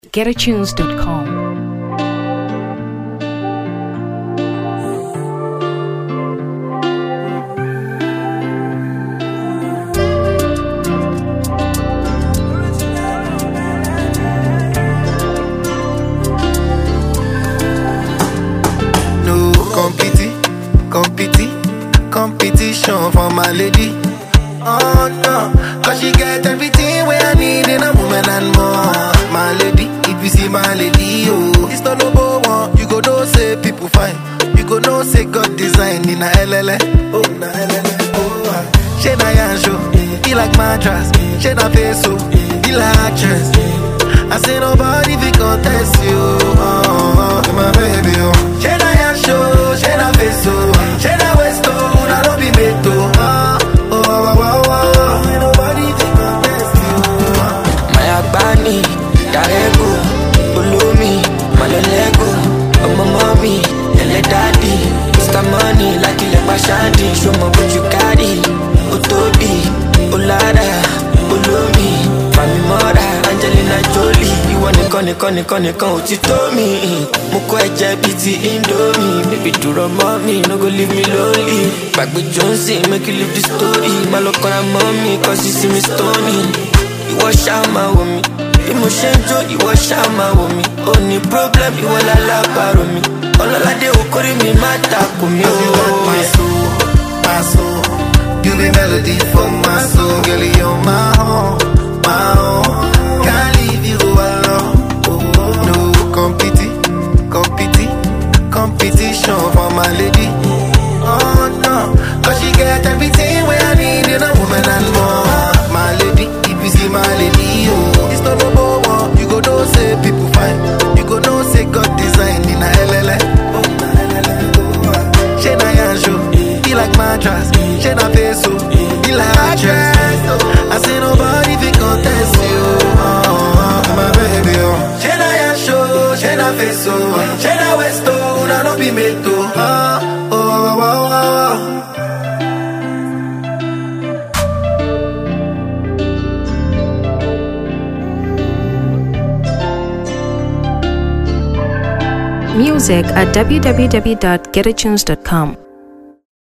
getatunes.com. No competi, competi, competition for my lady. Oh no, cause she get everything where I need in a woman and more. My lady, if you see my lady, oh, it's not number one. You go know say people fine. You go know say God design in a LLA. Oh, na LLA. Oh, ah. she na yansho, he like mattress. She na face, oh, he like actress. I say nobody fi contest you. Oh, oh, oh, my baby, oh. She na yansho, she na face, oh, she na waist, oh, na no be made to. Oh, oh, oh, oh, oh. Ain't nobody fi contest you. Oh. Mayabani, Darego, Ulumi, Malolego, Ọmọ mọ́mí, ẹlẹ́ dádì, Mr. Money, láti ilẹ̀ pàṣádì, ṣọmọ bójú kárì, ó tóbi, ó lára, olómi, Fàmì mọ́ra, Angelina Jolie, ìwọ nìkan nìkan nìkan nìkan ò ti tó mi. Mo kọ́ ẹ̀jẹ̀ bíi ti Indomie, bébí dúró mọ́ mi, no go leave me lonely. Gbàgbé Johnson, make you leave the story, má lọ kọ́ra mọ́ mi, kọ́ sí sí mi stony ìwọ ṣáà máa wò mí bí mo ṣe ń jó ìwọ ṣáà máa wò mí ó ní problem ìwọ lálábàárò mi ọlọ́ládé okòrí mi má takò mí Cause you want my ó. soul, my soul. You be melody for my soul, girl. You're my own, my own. Can't leave you alone. No competi, competi, competition for my lady. Oh no, cause she get everything where I need in a woman and more. My lady, if you see my lady, oh, it's not number one. You go know say people fine. You go know say God design in a LLA. Oh, na LLA. Oh, ah. She na yansho, he like mattress. She na face, oh, he like actress. I say nobody fi contest you. Oh, oh, my baby, oh. She na yansho, she na face, oh, she na waist, oh, na no be made to. Oh, oh, oh, oh, oh. Music at www.getatunes.com.